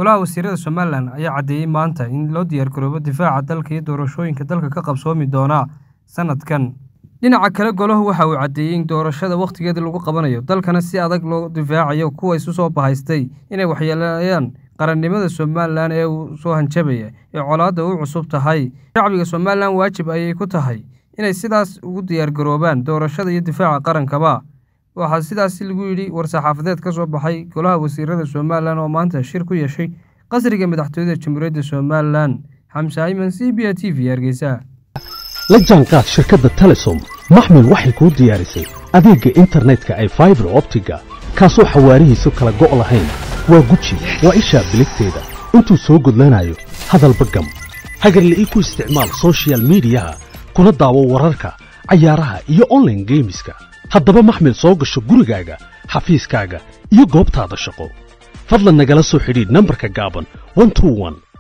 golaha wasiirada somalilan ayaa caddeeyey maanta in loo diyaargaroobo difaaca dalka iyo doorashooyinka dalka ka qabsoomi doona sanadkan dhinaca kale golahu waxa uu caddeeyey in doorashada wakhtigeeda lagu qabanayo dalkana si adag loo difaacayo kuwa isu soo bahaystay inay waxyeeleeyaan qarannimada somalilan ee uu soo hanjabaya ee colaadda u cusub tahay shacbiga somalilan waajib ayay ku tahay inay sidaas ugu diyaargaroobaan doorashada iyo difaaca qarankaba waxaa sidaasi lagu yidhi war-saxaafadeed ka soo baxay golaha wasiirada somalilan oo maanta shir ku yeeshay qasriga madaxtooyada jamhuuriyadda somalilan xamse ayman c b a t v hargeysa la jaanqaad shirkadda telesom maxmil waxay kuu diyaarisay adeegga internetka ay faibar optiga kaasoo xawaarihiisu kala go' lahayn waa guji waa ishaa biligteeda intuu soo gudlanayo hadalba gam hagarle ii ku isticmaal sochial midiyaha kuna daawo wararka cayaaraha iyo onlaine geemiska haddaba maxmil soo gasho gurigaaga xafiiskaaga iyo goobtaada shaqo fadlan nagala soo xidhiidh nambarka gaaban